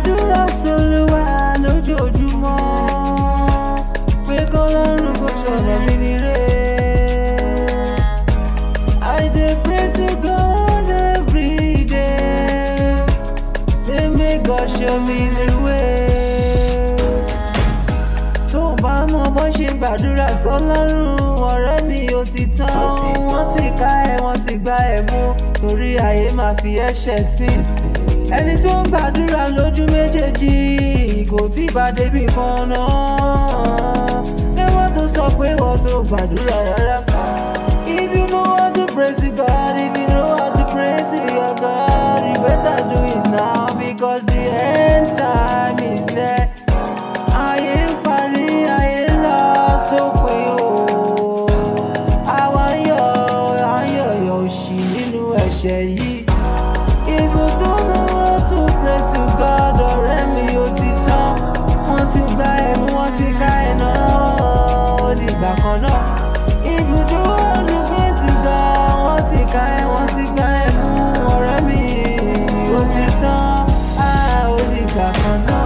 gbàdúrà sólúwa lójoojúmọ́ pé kọ́lọ́run kò ṣọ̀rọ̀ mi nílé. I dey pray to God every day say make God show me the way. tó o bá mọ bó ṣe gbàdúrà sọ́lọ́run ọ̀rẹ́ mi ò ti tán wọ́n ti ká ẹ wọ́n ti gbá ẹ mú torí ayé máa fi ẹ̀ṣẹ̀ sí ẹni tó ń gbàdúrà lójú méjèèjì kò tí ì bá débi kan náà ẹwọ́n tó sọ pé wọ́n tó gbàdúrà rárá. If you know how to pray to God, if you know how to pray to your God, you better do it now because the end time is there. Ayé ń parí, ayé ń lọ sópin o. Àwa ń yọ̀, à ń yọ̀yọ̀ òṣì nínú ẹ̀ṣẹ̀ yìí. If you don't know how to pray to God, ọ̀rẹ́ mi ò ti tán. Wọ́n ti gba ẹ̀mú, wọ́n ti ká ẹ̀ náà, ó dìgbà kan náà. If you don't know how to pray to God, wọ́n ti ká ẹ̀, wọ́n ti gba ẹ̀mú, ọ̀rẹ́ mi ò ti tán. Ah, ó dìgbà kan náà.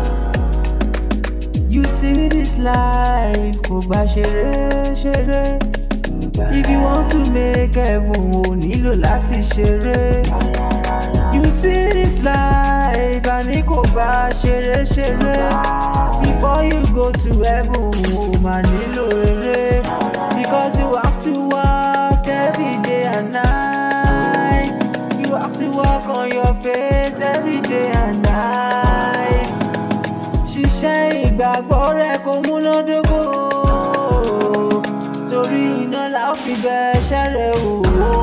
You see this life, kò bá ṣeré ṣeré. If you want to make heaven, o nílò láti ṣeré. You see this life, àní kò bá ṣeré ṣeré. Before you go to heaven, o máa nílò rere. Because you have to work every day and night. You have to work on your faith every day and night ṣiṣẹ́ ìgbàgbọ́ rẹ kò múnádóko torí iná la ó fi bẹ ẹṣẹ́ rẹ wò ó.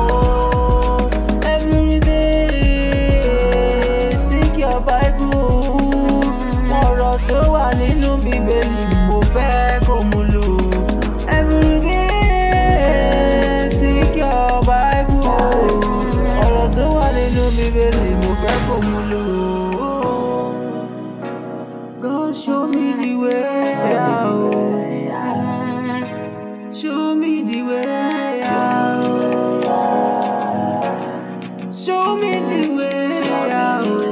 Everyday seek your Bible ọ̀rọ̀ tó wà nínú bíbélì mo fẹ́ kó mú lò. Everyday seek your Bible ọ̀rọ̀ tó wà nínú bíbélì mo fẹ́ kó mú lò. God show me the way out. Show me the way out. Show me the way out.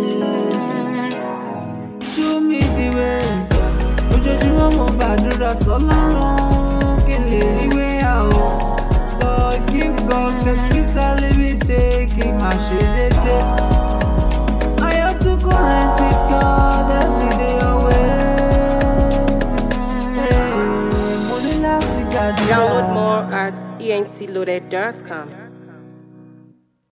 Show me the way. Ojoojúmọ́ mo gbàdúrà sọ́lọ́run kí n lè rí way out. God give God the keep telling me say kí n máa ṣe déédéé. I have to current with God every day away. Hey, mo ní láti gbàdúrà. Download more at entloaded.com.